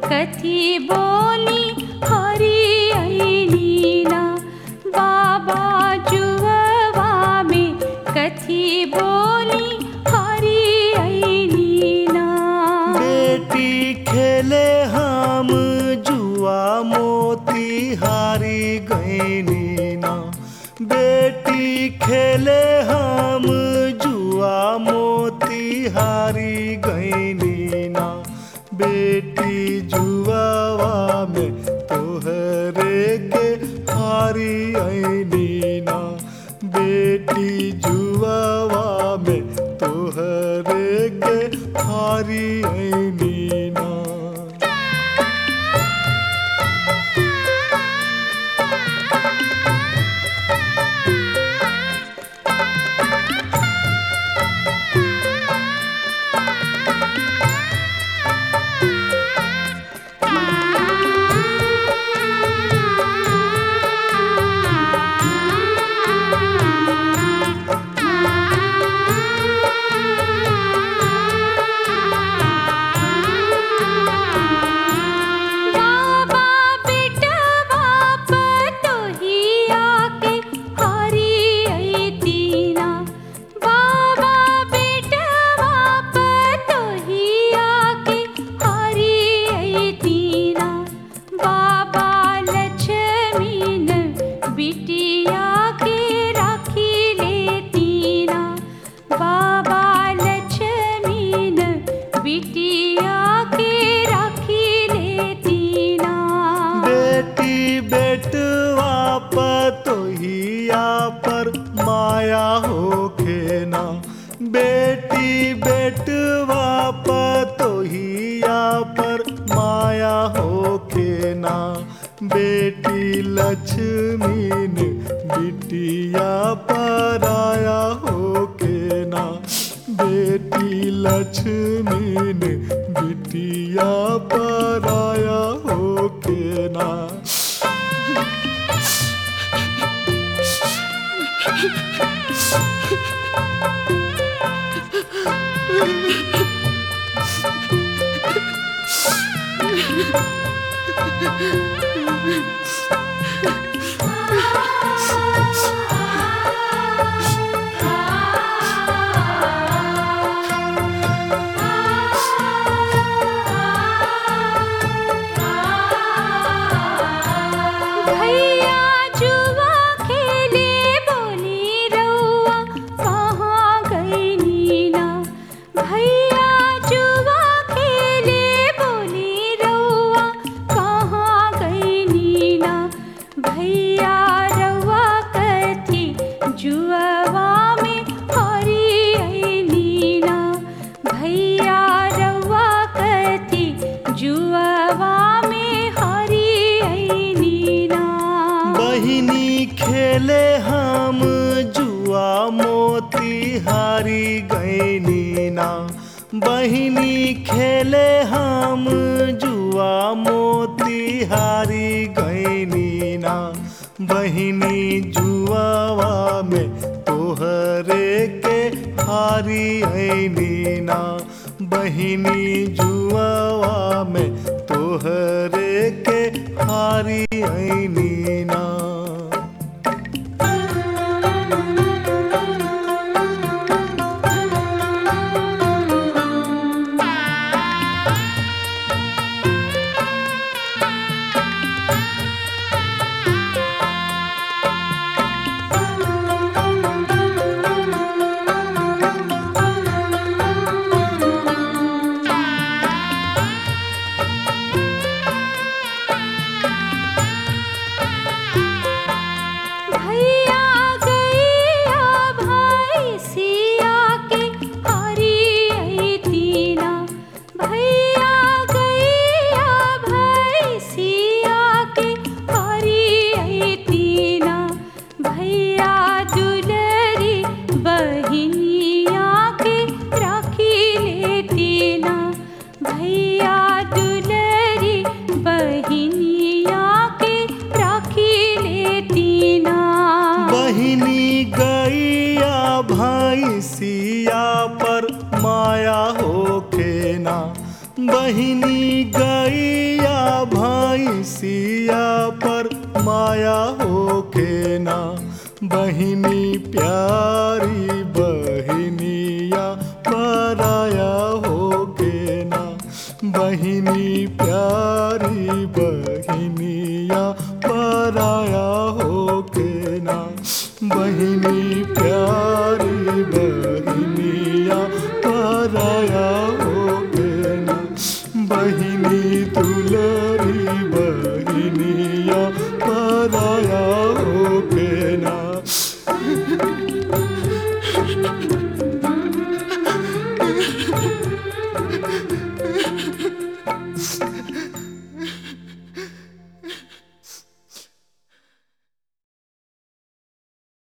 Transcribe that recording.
कथी बोली हरी ऐलीना बाबा जुहवा में कथी बोली हरी ऐलीना बेटी खेले हम जुआ मोती हारी गईनी ना बेटी खेले हम जुआ मोती हारी गईनी ना बेटी जुआवा में तोहरे के हारी आईनी ना बेटी जुआवा में तोहरे के हारी आईनी ना बाबा बेटवा पतोहिया के हरी ऐतीना बाबा बेटवा पतोहिया के हरी ऐतीना बाबा लक्ष्मीन बिटिया के राखी लेतीना बाबा लक्ष्मीन बिटिया के राखी लेतीना बेटी बेटवा पतोहिया पर माया होखे ना बेटी बेटवा पतोहिया पर माया होखे ना बेटी लक्ष्मी ने बिटिया पर आया होके ना बेटी लक्ष्मी ने बिटिया पर आया होके ना भैया जुआ खेले बोली रउआ कहाँ गई नीना भैया जुआ खेले बोली रउआ कहाँ गई नीना भैया रउआ कथी जुआवा में हरी आई नीना भैया रउआ कथी जुआवा में हरी आई नीना बहिनी खेले हम जुआ मोती हारी गईनी ना बहिनी खेले हम जुआ मोती हारी गईनी ना बहिनी जुआवा में तोहरे के हारी ऐनी ना बहिनी जुआवा में तोहरे के हारी ऐनी ना भैया पर माया हो के ना बहिनी प्यारी बहिनिया पराया हो के ना बहिनी प्यारी